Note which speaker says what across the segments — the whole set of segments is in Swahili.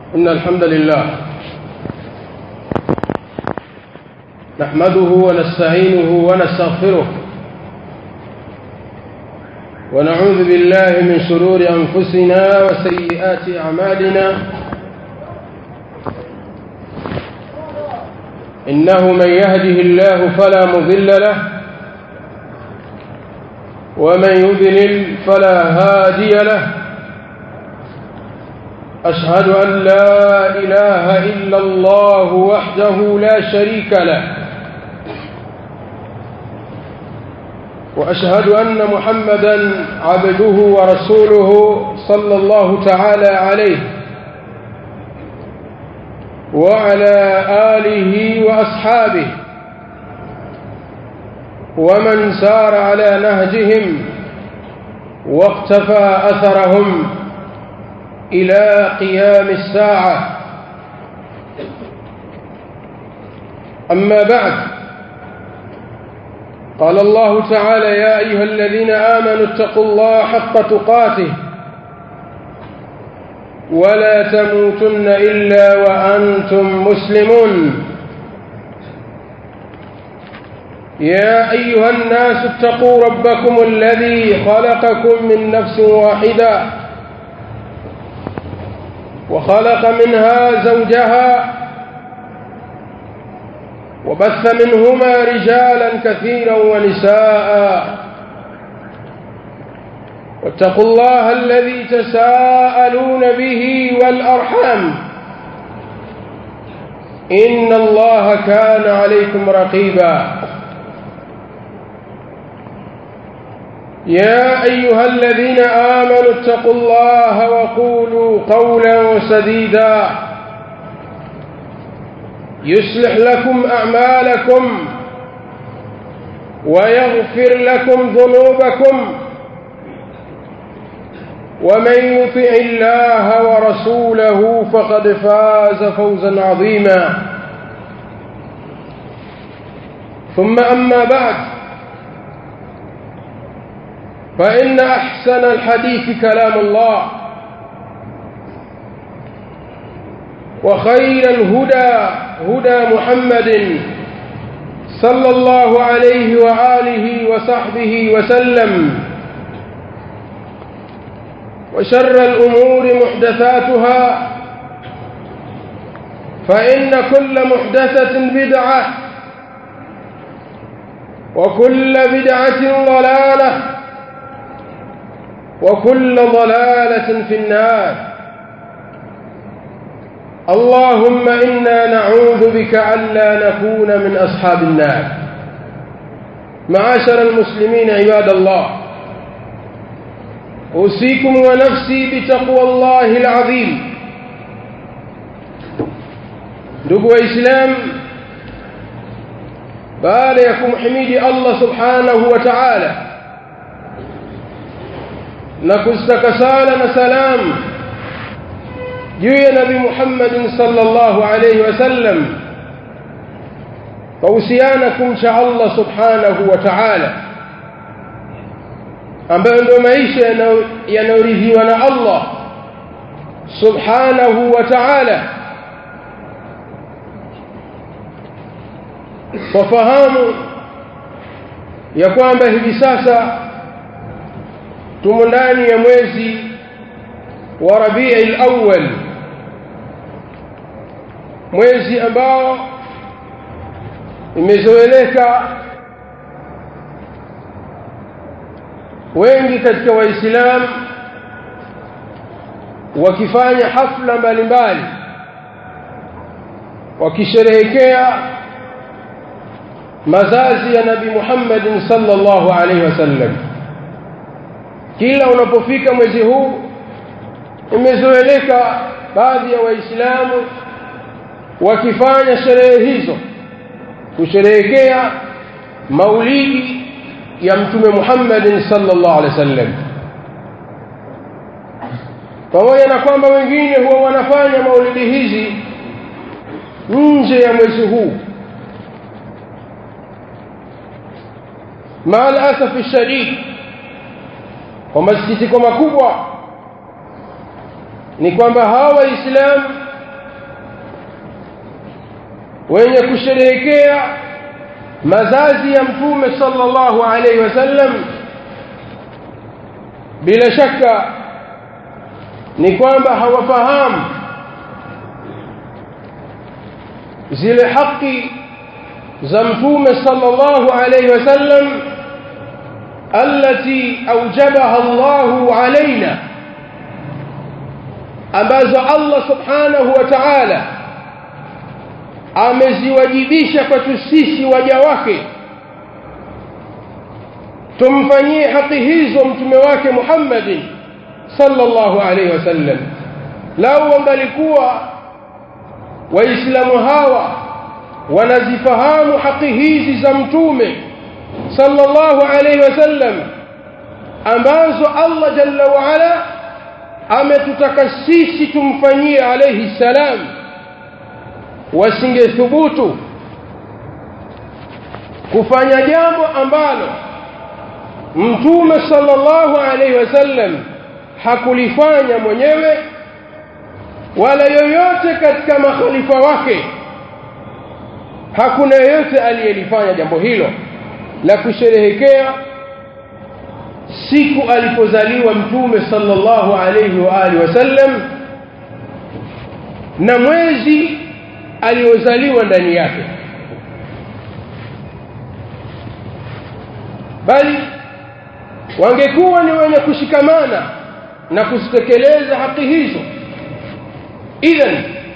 Speaker 1: إن الحمد لله نحمده ونستعينه ونستغفره ونعوذ بالله من شرور أنفسنا وسيئات أعمالنا إنه من يهده الله فلا مضل له ومن يضلل فلا هادي له أشهد أن لا إله إلا الله وحده لا شريك له وأشهد أن محمدا عبده ورسوله صلى الله تعالى عليه وعلى آله وأصحابه ومن سار على نهجهم واقتفى أثرهم إلى قيام الساعة أما بعد قال الله تعالى يا أيها الذين آمنوا اتقوا الله حق تقاته ولا تموتن إلا وأنتم مسلمون يا أيها الناس اتقوا ربكم الذي خلقكم من نفس واحدة وخلق منها زوجها وبث منهما رجالا كثيرا ونساء واتقوا الله الذي تساءلون به والأرحام إن الله كان عليكم رقيبا يا أيها الذين آمنوا اتقوا الله وقولوا قولا سديدا يصلح لكم أعمالكم ويغفر لكم ذنوبكم ومن يطع الله ورسوله فقد فاز فوزا عظيما ثم أما بعد فإن أحسن الحديث كلام الله وخير الهدى هدى محمد صلى الله عليه وآله وصحبه وسلم وشر الأمور محدثاتها فإن كل محدثة بدعة وكل بدعة ضلالة وكل ضلالة في النار اللهم إنا نعوذ بك ألا نكون من أصحاب النار معاشر المسلمين عباد الله أوصيكم ونفسي بتقوى الله العظيم ndugu waislamu baada ya kumhimidi Allah subhanahu wa ta'ala na kustaka sala na salam juu ya nabi Muhammad sallallahu alayhi wasallam kuhusiana kumcha Allah subhanahu wa ta'ala ambayo ndio maisha yanayoridhiwa na Allah subhanahu wa ta'ala wafahamu ya kwamba hivi sasa tumo ndani ya mwezi wa Rabiul Awwal mwezi ambao imezoeleka wengi katika waislamu wakifanya hafla mbalimbali wakisherehekea mazazi ya nabi Muhammad sallallahu alaihi wasallam kila unapofika mwezi huu imezoeleka baadhi ya waislamu wakifanya sherehe hizo kusherehekea maulidi ya mtume Muhammad sallallahu alaihi wasallam pamoja na kwamba wengine huwa wanafanya maulidi hizi nje ya mwezi huu مع الاسف الشديد kwa masikitiko makubwa ni kwamba hawa waislamu wenye kusherehekea mazazi ya mtume sallallahu alaihi wasallam bila shaka ni kwamba hawafahamu zile haki za mtume sallallahu alaihi wasallam التي أوجبها الله علينا ambazo Allah subhanahu wa ta'ala ameziwajibisha kwetu sisi waja wake tumfanyie haki hizo mtume wake Muhammadin sallallahu alaihi wasallam lau wangalikuwa waislamu hawa wanazifahamu haki hizi za mtume sallallahu alaihi wasallam ambazo Allah jalla wa ala ametutaka sisi tumfanyie alayhi salam wasingethubutu kufanya jambo ambalo mtume sallallahu alaihi wasallam hakulifanya mwenyewe wala yoyote katika makhalifa wake hakuna yeyote aliyelifanya jambo hilo la kusherehekea siku alipozaliwa mtume sallallahu alayhi wa alihi wasallam na mwezi aliozaliwa ndani yake bali wangekuwa ni wenye kushikamana na kuzitekeleza haki hizo idhan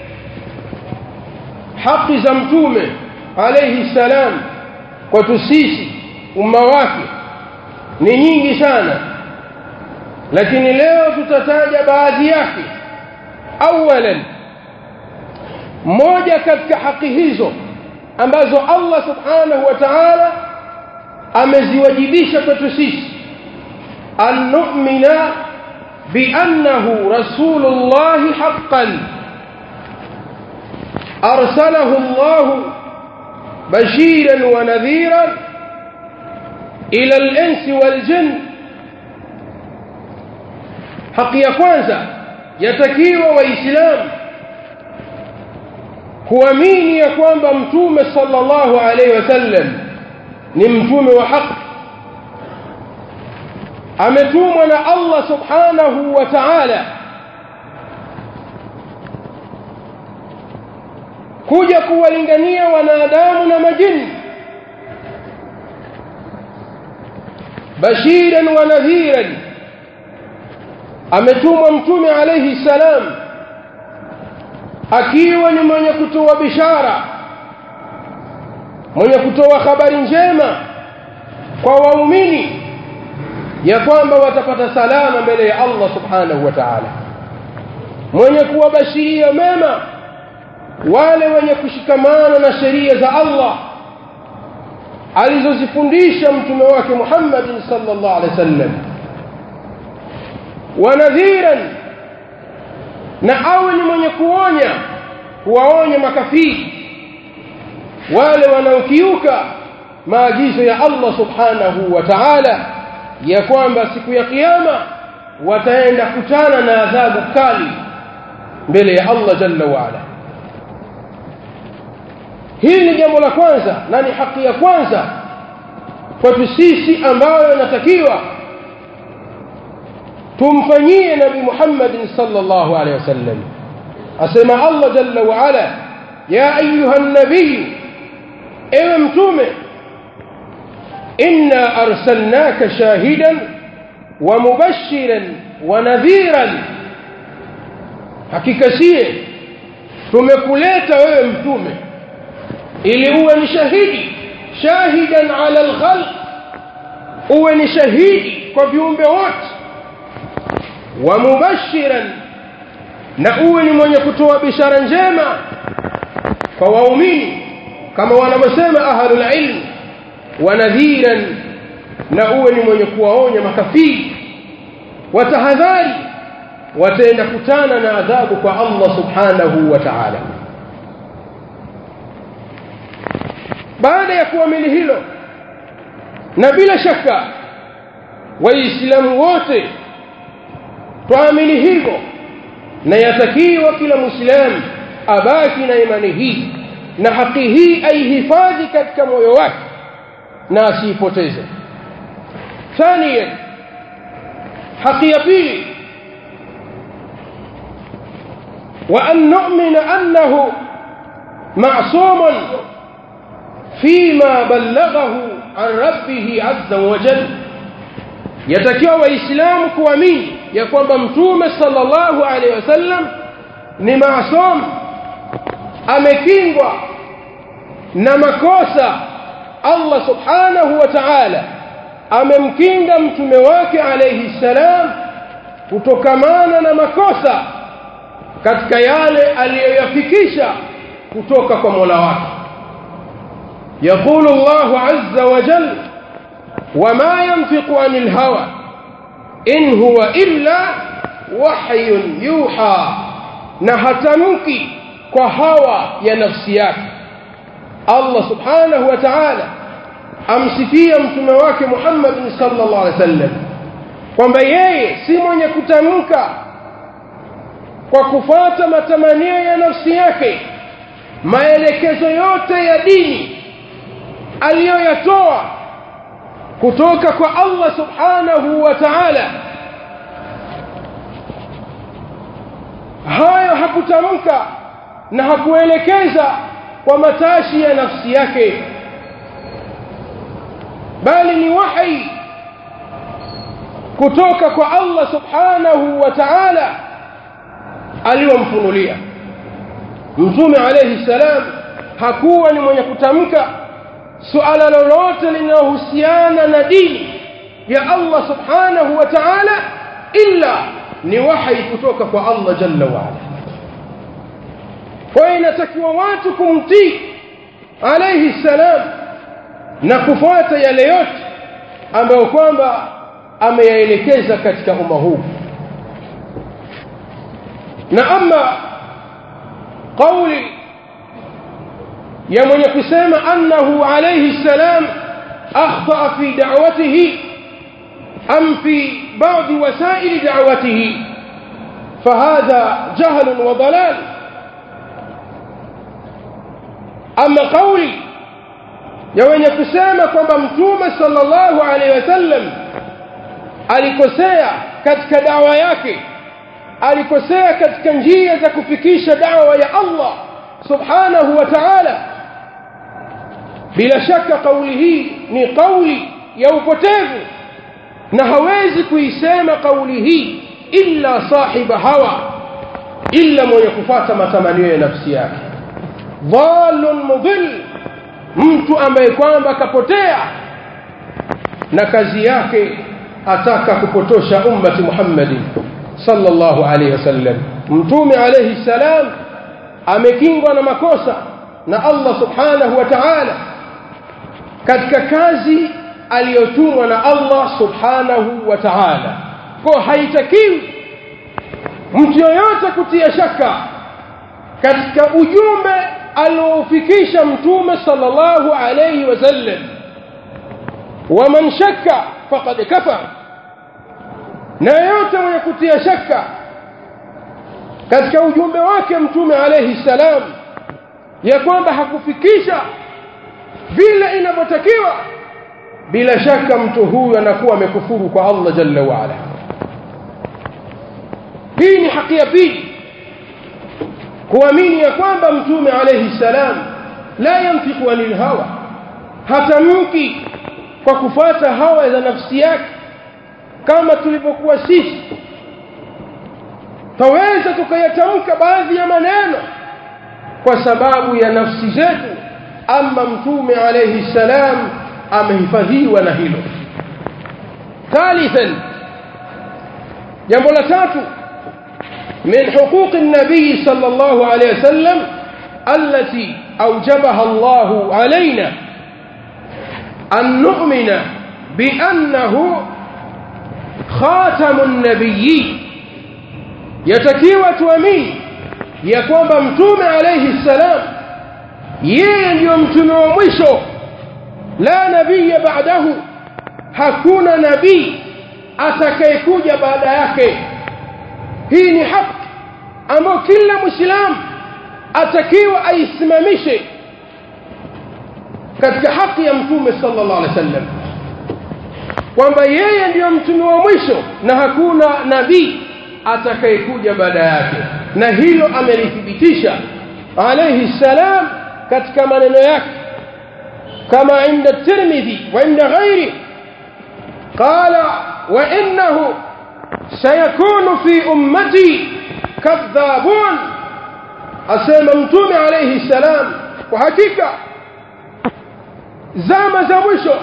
Speaker 1: haki za mtume alayhi salam kwetu sisi umma wake ni nyingi sana lakini leo tutataja baadhi yake awalan moja katika haki hizo ambazo Allah subhanahu wa ta'ala ameziwajibisha kwetu sisi an nu'mina بأنه رسول الله حقا أرسله الله بشيرا ونذيرا إلى الإنس والجن حق ya kwanza yatakiwa waislamu kuamini ya kwamba mtume sallallahu alaihi wasallam ni mtume wa haki ametumwa na Allah subhanahu wa ta'ala kuja kuwalingania wanadamu na majini bashiran wa nadhiran ametumwa mtume alayhi salam akiwa ni mwenye kutoa bishara mwenye kutoa habari njema kwa waumini ya kwamba watapata salama mbele ya Allah subhanahu wa ta'ala mwenye kuwabashiria mema wale wenye kushikamana na sheria za Allah alizozifundisha mtume wake Muhammad sallallahu alaihi wasallam wanadhiran na awe ni mwenye kuonya kuwaonya makafiri wale wanaokiuka maagizo ya Allah subhanahu wa ta'ala ya kwamba siku ya kiyama wataenda kutana na adhabu kali mbele ya Allah jalla wa ala hili ni jambo la kwanza na ni haki ya kwanza kwetu sisi ambayo inatakiwa tumfanyie nabi Muhammad sallallahu alaihi wasallam asema Allah jalla wa ala ya ayuha nabii ewe mtume inna arsalnaka shahidan wa mubashiran wa nadhiran hakika sie tumekuleta wewe mtume ili uwe ni shahidi shahidan ala alkhalq uwe ni shahidi kwa viumbe wote wa mubashiran na uwe ni mwenye kutoa bishara njema kwa waumini kama wanavyosema ahlul ilm wa nadhiran na uwe ni mwenye kuwaonya makafiri watahadhari wataenda kutana na adhabu kwa Allah subhanahu wa ta'ala baada ya kuamini hilo na bila shaka waislamu wote tuamini hivyo na yatakiwa kila muislamu abaki na imani hii na haki hii aihifadhi katika moyo wake na asiipoteze ثانيا haki ya pili وأن نؤمن أنه معصوم فيما بلغه عن ربه عز وجل yatakiwa waislamu kuamini ya kwamba mtume sallallahu alaihi wasallam ni maasum amekingwa na makosa Allah subhanahu wa ta'ala amemkinga mtume wake alayhi salam kutokamana na makosa katika yale aliyoyafikisha kutoka kwa Mola wake يقول الله عز وجل وما ينفق عن الهوى إن هو إلا وحي يوحى نهتمك كهوى يا نفسيات الله سبحانه وتعالى amsifia mtume wake Muhammad sallallahu alaihi wasallam kwamba yeye si mwenye kutamka kwa kufuata matamanio ya nafsi yake maelekezo yote ya dini aliyoyatoa kutoka kwa Allah subhanahu wa ta'ala hayo hakutamka na hakuelekeza kwa matashi ya nafsi yake bali ni wahi kutoka kwa Allah subhanahu wa ta'ala aliyomfunulia mtume alayhi salam hakuwa ni mwenye kutamka suala lolote linalohusiana na dini ya Allah subhanahu wa ta'ala illa ni wahi kutoka kwa Allah jalla wa ala kwa inatakiwa watu kumtii alayhi salam na kufuata yale yote ambayo kwamba ameyaelekeza katika umma huu na ama kauli ya mwenye kusema annahu alayhi salam akhta fi da'watihi am fi ba'd wasail da'watihi فهذا جهل وضلال أما قولي ya wenye kusema kwamba mtume sallallahu alaihi wasallam alikosea katika dawa yake alikosea katika njia za kufikisha dawa ya Allah subhanahu wa ta'ala bila shaka kauli hii ni kauli ya upotevu na hawezi kuisema kauli hii illa sahiba hawa illa mwenye kufuata matamanio ya nafsi yake dhalun mudhill mtu ambaye kwamba kapotea na kazi yake ataka kupotosha ummati Muhammadin sallallahu alaihi wasallam mtume alayhi salam amekingwa na makosa na Allah subhanahu wa ta'ala katika kazi aliyotumwa na Allah subhanahu wa ta'ala kwa haitakiwi mtu yoyote kutia shaka katika ujumbe aliofikisha mtume sallallahu alayhi wasallam waman shakka faqad kafar na yote mwenye kutia shaka katika ujumbe wake mtume alayhi salam ya kwamba hakufikisha vile inavyotakiwa bila shaka mtu huyu anakuwa amekufuru kwa Allah jalla wa ala hii ni haki ya pili kuamini ya kwamba mtume alayhi salam la yantiqu anil hawa hatamki kwa kufuata hawa za nafsi yake kama tulivyokuwa sisi taweza tukayatamka baadhi ya maneno kwa sababu ya nafsi zetu ama mtume alayhi salam amehifadhiwa na hilo thalithan jambo la tatu من حقوق النبي صلى الله عليه وسلم التي أوجبها الله علينا أن نؤمن بأنه خاتم النبيين يتكيوة tuamini ya kwamba mtume alayhi salam yeye ndio mtume wa mwisho la nabiya ba'dahu hakuna nabii atakayekuja baada yake hii ni haki ambayo kila muislamu atakiwa aisimamishe katika haki ya mtume sallallahu alaihi wasallam kwamba yeye ndiyo mtume wa mwisho na hakuna nabii atakayekuja baada yake na hilo amelithibitisha alayhi salam katika maneno yake kama inda tirmidhi wa inda ghairi qala wa innahu sayakunu fi ummati kadhabun asema mtume alayhi salam kwa hakika zama za mwisho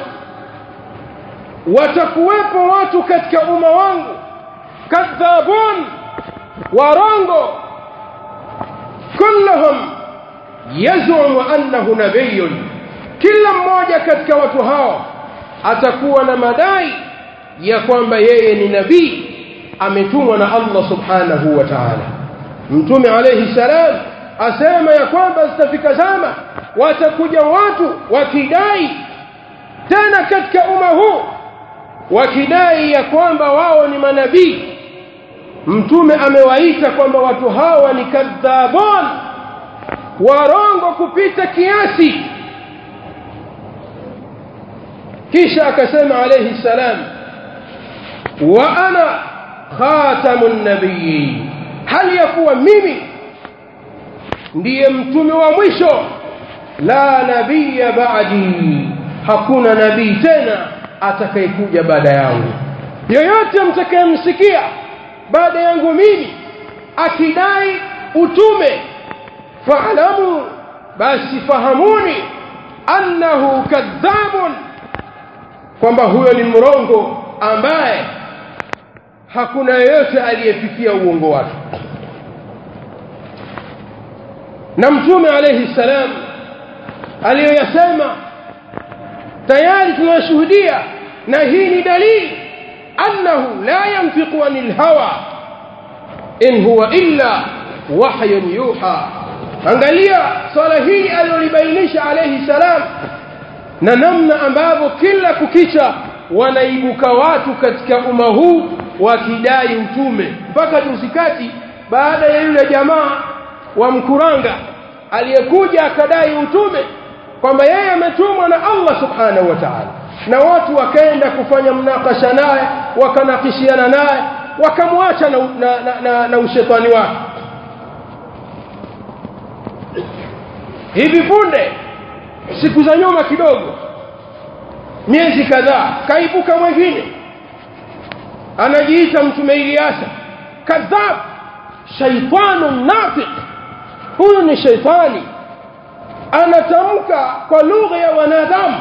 Speaker 1: watakuwepo watu katika umma wangu kadhabun warongo kulluhum yaz'umu annahu nabiyyun kila mmoja katika watu hao atakuwa na madai ya kwamba yeye ni nabii ametumwa na Allah subhanahu wa ta'ala mtume alayhi salam asema ya kwamba zitafika zama watakuja watu wakidai tena katika umma huu wakidai ya kwamba wao ni manabii mtume amewaita kwamba watu hawa ni kadhabun warongo kupita kiasi kisha akasema alayhi salam wa ana khatamun nabiyyin hali ya kuwa mimi ndiye mtume wa mwisho la nabiyya ba'di hakuna nabii tena atakayekuja baada yangu yoyote mtakayemsikia baada yangu mimi akidai utume faalamu basi fahamuni annahu kadhabun kwamba huyo ni mrongo ambaye hakuna yeyote aliyefikia uongo wake na mtume alayhi salam aliyoyasema tayari tunashuhudia na hii ni dalili annahu la yanfiqu anil hawa in huwa illa wahyun yuha angalia swala hili alilobainisha alayhi salam na namna ambavyo kila kukicha wanaibuka watu katika umma huu wakidai utume mpaka juzi kati baada ya yule jamaa wa mkuranga aliyekuja akadai utume kwamba yeye ametumwa na Allah subhanahu wa ta'ala na watu wakaenda kufanya mnakasha naye wakanakishiana naye wakamwacha na, na, na, na, na ushetani wake hivi punde siku za nyuma kidogo miezi kadhaa kaibuka mwingine anajiita mtume Ilyasa kadhab shaitanu nafiq huyu ni shaitani anatamka kwa lugha ya wanadamu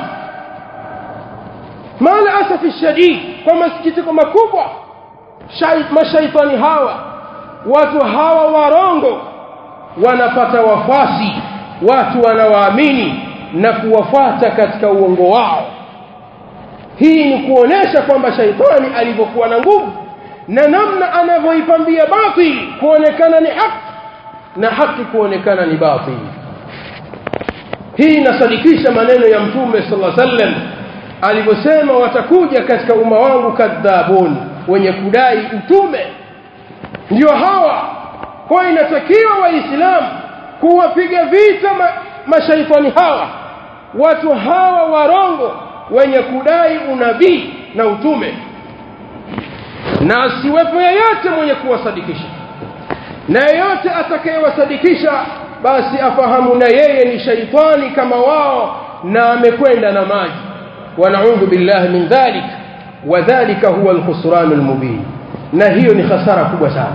Speaker 1: mala asafi shadid kwa masikitiko makubwa mashaitani hawa watu hawa warongo wanapata wafasi watu wanawaamini na kuwafuata katika uongo wao hii ni kuonesha kwamba shaitani alivyokuwa na nguvu na namna anavyoipambia batili kuonekana ni haki na haki kuonekana ni batili hii inasadikisha maneno ya mtume sallallahu alaihi wasallam alivyosema watakuja katika umma wangu kadhabun wenye kudai utume ndio hawa kwa inatakiwa waislamu kuwapiga vita ma, mashaitani hawa watu hawa warongo wenye kudai unabii na utume na asiwepo yeyote mwenye kuwasadikisha na yeyote atakayewasadikisha basi afahamu na yeye ni shaitani kama wao na amekwenda na maji wanaudhu billahi min dhalik wadhalika huwa alkhusran almubin na hiyo ni hasara kubwa sana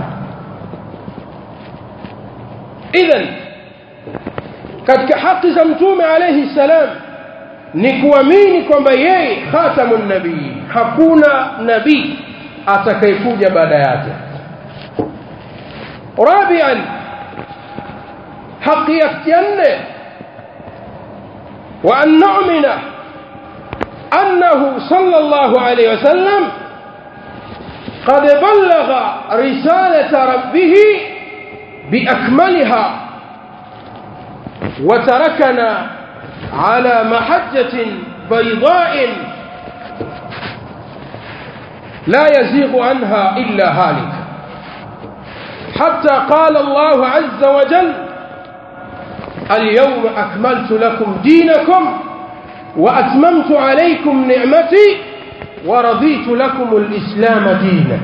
Speaker 1: idhan katika haki za mtume alayhi salam ni kuamini kwamba yeye khatamun nabii hakuna nabii atakayekuja baada yake rabian haki ya nne wa an nu'mina annahu sallallahu alayhi wasallam قد بلغ رسالة ربه بأكملها وتركنا على محجة بيضاء لا يزيغ عنها إلا هالك حتى قال الله عز وجل اليوم أكملت لكم دينكم وأتممت عليكم نعمتي ورضيت لكم الإسلام دينا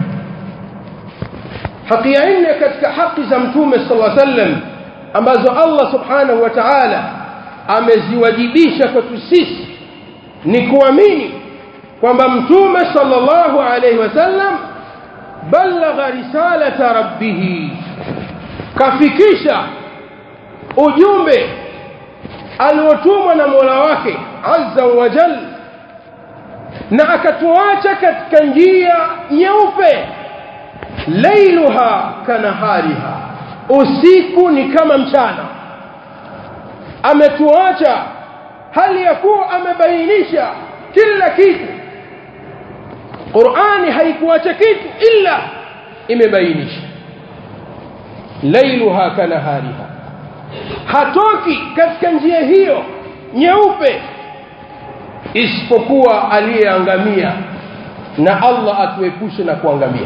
Speaker 1: haki ya nne katika haki za mtume sallallahu alaihi wasallam ambazo Allah subhanahu wa ta'ala ameziwajibisha kwetu sisi ni kuamini kwamba mtume sallallahu alaihi wasallam balagha risalata rabbih kafikisha ujumbe aliotumwa na Mola wake azza wa jalla na akatuacha katika njia nyeupe lailuha kanahariha usiku ni kama mchana ametuacha hali ya kuwa amebainisha kila kitu Qur'ani haikuacha kitu ila imebainisha lailuha kanahariha hatoki katika njia hiyo nyeupe isipokuwa aliyeangamia na Allah atuepushe na kuangamia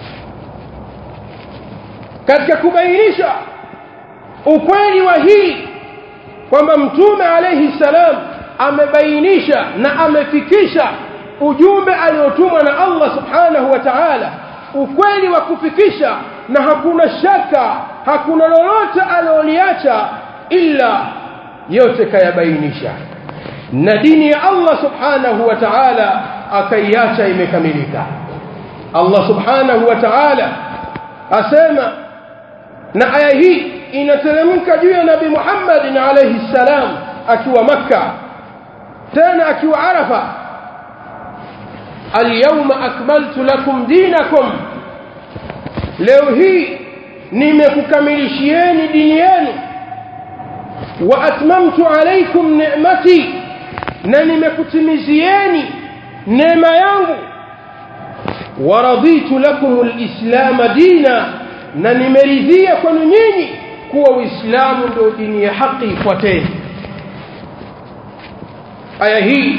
Speaker 1: katika kubainisha ukweli wa hii kwamba mtume alayhi salam amebainisha na amefikisha ujumbe aliotumwa na Allah subhanahu wa ta'ala ukweli wa kufikisha na hakuna shaka hakuna lolote aloliacha ila yote kayabainisha na dini ya Allah subhanahu wa ta'ala akaiacha imekamilika Allah subhanahu wa ta'ala asema na aya hii inateremka juu ya nabi Muhammad alayhi salam akiwa makka tena akiwa arafa alyawma akmaltu lakum dinakum leo hii nimekukamilishieni dini yenu wa atmamtu alaykum ni'mati na nimekutimizieni neema yangu wa raditu lakum alislam dina na nimeridhia kwenu nyinyi kuwa uislamu ndio dini ya haki ifuateni aya hii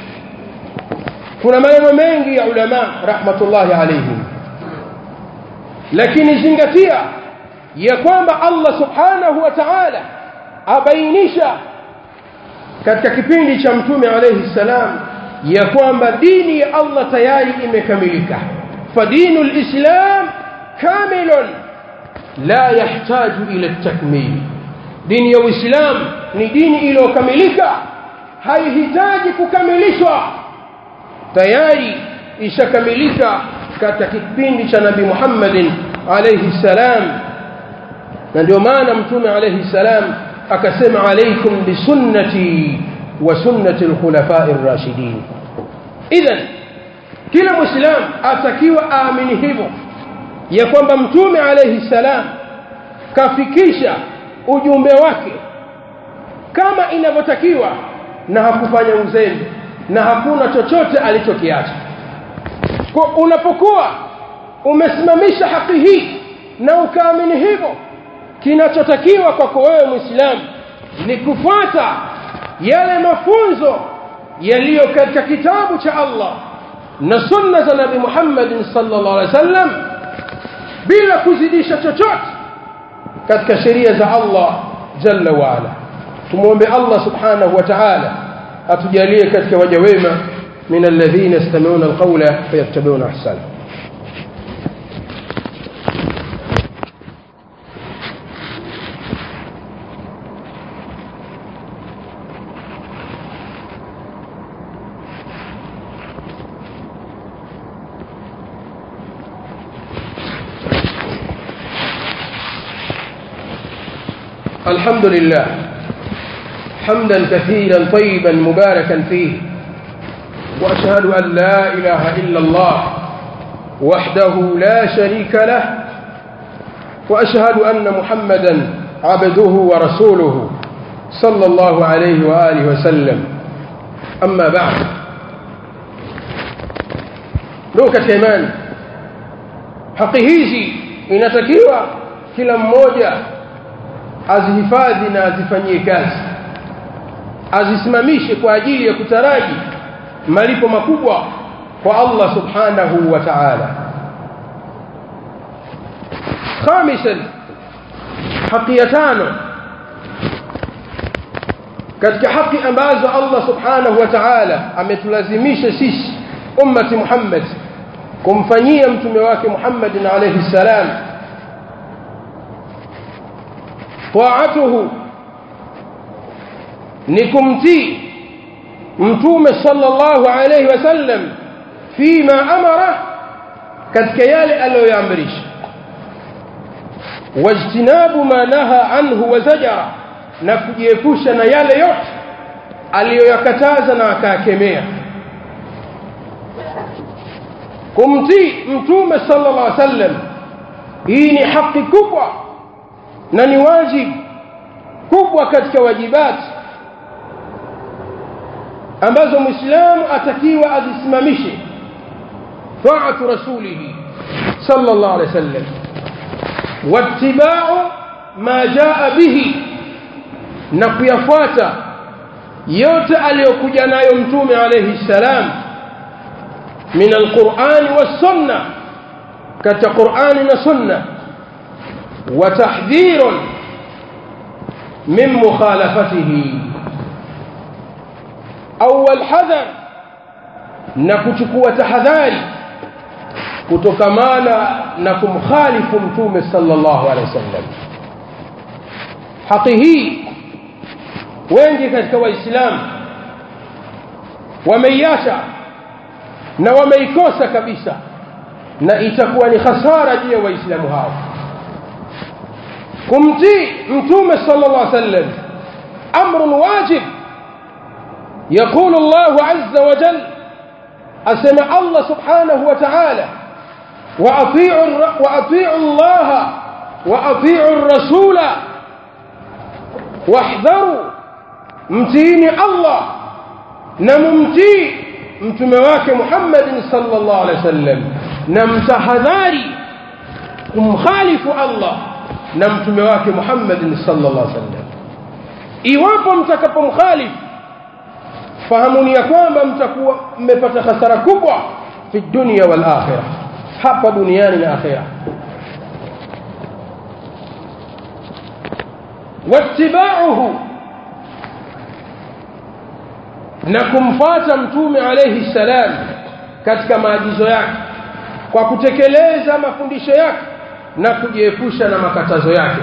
Speaker 1: kuna maneno mengi ya ulama rahmatullahi alayhim lakini zingatia ya kwamba Allah subhanahu wa ta'ala abainisha katika kipindi cha mtume alayhi salam ya kwamba dini ya Allah tayari imekamilika fadinu alislam kamilun la yahtaju ila takmil dini ya uislam ni dini iliyokamilika haihitaji kukamilishwa tayari ishakamilika katika kipindi cha nabii Muhammadin alayhi salam na ndio maana mtume alayhi salam akasema alaykum bisunnati wa sunnati alkhulafa'i ar-rashidin idhan kila muislam atakiwa aamini hivyo ya kwamba mtume alayhi salam kafikisha ujumbe wake kama inavyotakiwa na hakufanya uzembe na hakuna chochote alichokiacha kwa unapokuwa umesimamisha haki hii na ukaamini hivyo kinachotakiwa kwako wewe muislamu ni kufuata yale mafunzo yaliyo katika kitabu cha Allah na sunna za Nabii Muhammad sallallahu alaihi wasallam bila kuzidisha chochote katika sheria za Allah jalla wa ala tumuombe Allah subhanahu wa ta'ala atujalie katika waja wema من الذين يستمعون القول فيتبعون احسنه الحمد لله حمدا كثيرا طيبا مباركا فيه واشهد ان لا اله الا الله وحده لا شريك له واشهد ان محمدا عبده ورسوله صلى الله عليه واله وسلم اما بعد ndugu katika imani haki hizi inatakiwa kila mmoja azihifadhi na azifanyie kazi azisimamishe kwa ajili ya kutaraji malipo makubwa kwa Allah subhanahu wa ta'ala khamisan haki ya tano katika haki ambazo Allah subhanahu wa ta'ala ametulazimisha sisi ummati Muhammad kumfanyia mtume wake Muhammad alayhi salam taatuhu ni kumtii mtume sallallahu alayhi wasallam fima amara katika yale aliyoamrisha wajtinabu ma naha anhu wa zajara na kujiepusha na yale yote aliyoyakataza na akakemea kumtii mtume sallallahu alaihi wasallam hii ni haki kubwa na ni wajibu kubwa katika wajibati ambazo muislamu atakiwa azisimamishe taatu rasulihi sallallahu alaihi wasallam wattiba'u ma jaa bihi na kuyafuata yote aliyokuja nayo mtume alayhi salam min alquran was-sunnah katika qur'ani na sunna wa tahdhirun min mukhalafatihi awwal hadhar na kuchukua tahadhari kutokamana na kumkhalifu mtume sallallahu alaihi wasallam haki hii wengi katika waislamu wameiacha na wameikosa kabisa na itakuwa ni hasara juu ya waislamu hao kumtii mtume sallallahu alaihi wasallam amrun wajib يقول الله عز وجل أسمع الله سبحانه وتعالى وأطيعوا, وأطيعوا الله وأطيعوا الرسول واحذروا mtiini Allah na mumtii mtume wake Muhammad sallallahu alaihi wasallam na mtahadhari kumkhalifu Allah na mtume wake Muhammad sallallahu alaihi wasallam iwapo mtakapomkhalifu fahamuni ya kwamba mtakuwa mmepata hasara kubwa fi dunya wal akhirah hapa duniani na akhirah wattiba'uhu na kumfuata mtume alayhi salam katika maagizo yake kwa kutekeleza mafundisho yake na kujiepusha na makatazo yake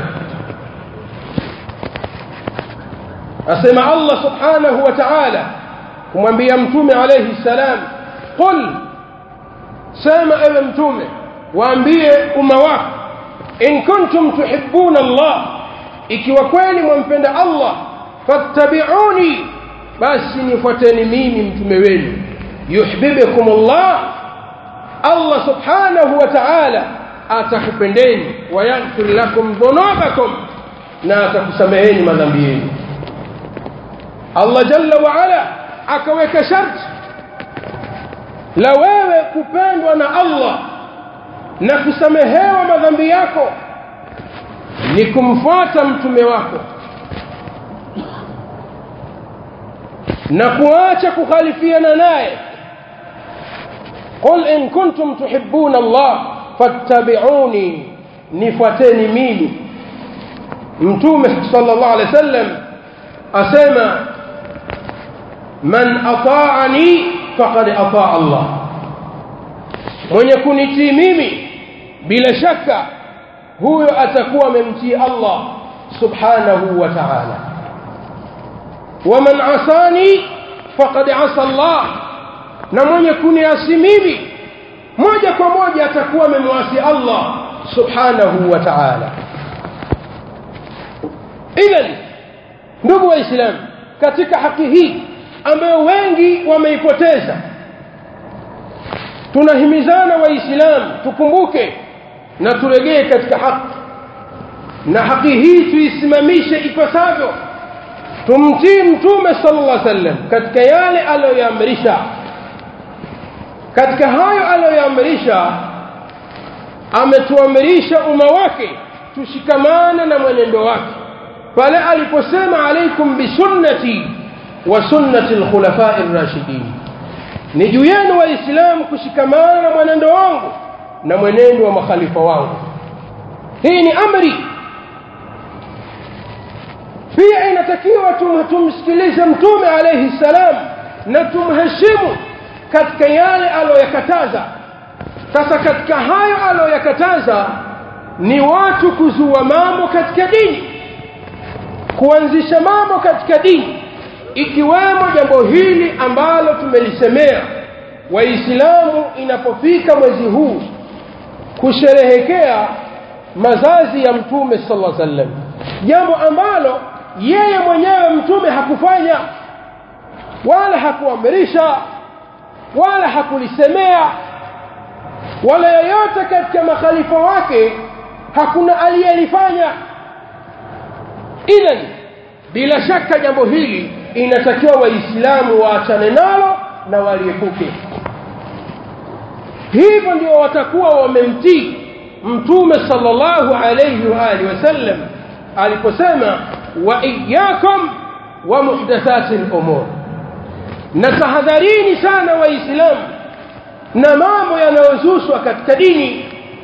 Speaker 1: asema Allah subhanahu wa ta'ala kumwambia mtume alayhi salam qul sema ewe mtume waambie umma wako in kuntum tuhibbuna Allah ikiwa kweli mwampenda Allah fattabi'uni basi nifuateni mimi mtume wenu yuhibbukum Allah Allah subhanahu wa ta'ala atakupendeni wa yaghfir lakum dhunubakum na atakusameheni madhambi yenu Allah jalla wa ala akaweka sharti la wewe kupendwa na Allah na kusamehewa madhambi yako ni kumfuata mtume wako na kuacha kukhalifiana naye qul in kuntum tuhibbuna Allah fattabi'uni nifuateni mimi mtume sallallahu alaihi wasallam asema man ata'ani faqad ata'a Allah mwenye kunitii mimi bila shaka huyo atakuwa amemtii Allah subhanahu wa ta'ala waman asani faqad asa Allah na mwenye kuniasi mimi moja kwa moja atakuwa amemwasi Allah subhanahu wa ta'ala idhan ndugu waislamu katika haki hii ambayo wengi wameipoteza tunahimizana waislamu tukumbuke na turegee katika haki na haki hii tuisimamishe ipasavyo tumtii mtume sallallahu alaihi wasallam katika yale aliyoamrisha katika hayo aliyoamrisha ametuamrisha umma wake tushikamane na mwenendo wake pale aliposema alaikum bisunnati wa sunnati alkhulafai ar-rashidin ni juu yenu waislamu kushikamana na mwenendo wangu na mwenendo wa makhalifa wangu hii ni amri pia yatakiwa tumsikilize mtume alayhi salam na tumheshimu katika yale aliyoyakataza sasa katika hayo aliyoyakataza ni watu kuzua mambo katika dini kuanzisha mambo katika dini ikiwemo jambo hili ambalo tumelisemea waislamu inapofika mwezi huu kusherehekea mazazi ya mtume sallallahu alaihi wasallam jambo ambalo yeye mwenyewe mtume hakufanya wala hakuamrisha wala hakulisemea wala yoyote katika makhalifa wake hakuna aliyelifanya idhan bila shaka jambo hili inatakiwa waislamu waachane nalo na waliepuke hivyo ndio watakuwa wamemtii mtume sallallahu alayhi wa alihi wasallam aliposema wa iyyakum wa muhdathatil umur na tahadharini sana waislamu na mambo yanayozushwa katika dini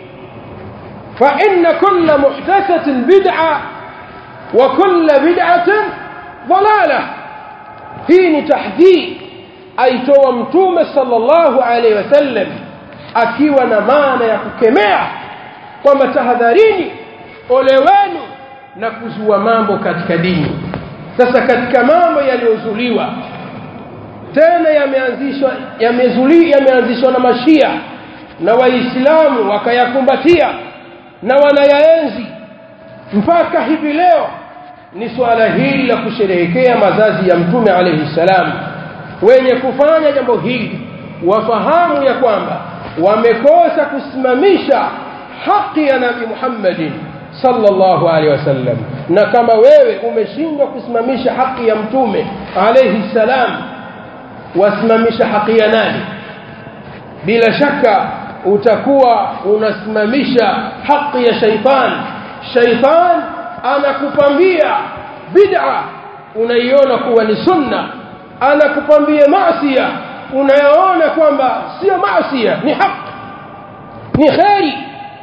Speaker 1: fa inna kulla muhdathatin bid'a wa kulla bid'atin dalalah hii ni tahdhir aitoa mtume sallallahu alaihi wasallam akiwa na maana ya kukemea kwamba tahadharini ole wenu na kuzua mambo katika dini sasa katika mambo yaliyozuliwa tena yameanzishwa yamezuli yameanzishwa na mashia na waislamu wakayakumbatia na wanayaenzi mpaka hivi leo ni swala hili la kusherehekea mazazi ya mtume alayhi salam wenye kufanya jambo hili wafahamu ya kwamba wamekosa kusimamisha haki ya nabii Muhammadin sallallahu alaihi wasallam na kama wewe umeshindwa kusimamisha haki ya mtume alayhi salam wasimamisha haki ya nani bila shaka utakuwa unasimamisha haki ya shaitan shaitan anakupambia bid'a unaiona kuwa ni sunna anakupambia maasiya unayaona kwamba sio maasiya ni haki ni kheri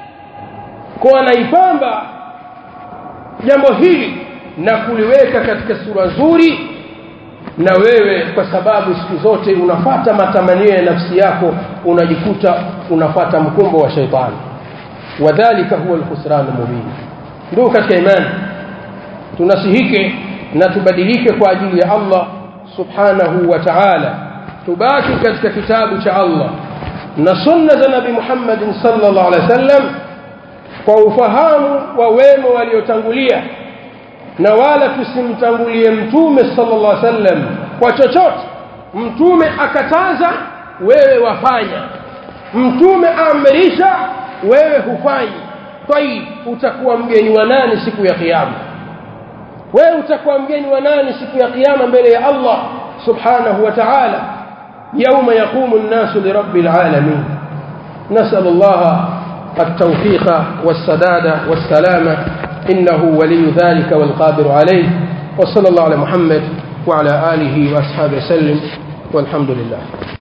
Speaker 1: kwa anaipamba jambo hili na kuliweka katika sura nzuri na wewe kwa sababu siku zote unafata matamanio ya nafsi yako unajikuta unafata mkumbo wa shaitani wadhālika huwa al-khusran mubin ndio katika imani tunasihike na tubadilike kwa ajili ya Allah subhanahu wa ta'ala tubaki katika kitabu cha Allah na sunna za nabii Muhammad sallallahu alaihi wasallam kwa ufahamu wa wema waliotangulia na wala tusimtangulie mtume sallallahu alaihi wasallam kwa chochote mtume akataza wewe wafanya mtume amrisha wewe hufanyi tayib utakuwa mgeni wa nani siku ya kiyama wewe utakuwa mgeni wa nani siku ya kiyama mbele ya Allah subhanahu wa ta'ala يوم يقوم الناس لرب العالمين نسأل الله التوفيق والسداد والسلامة إنه ولي ذلك والقادر عليه وصلى الله على محمد وعلى آله وأصحابه وسلم والحمد لله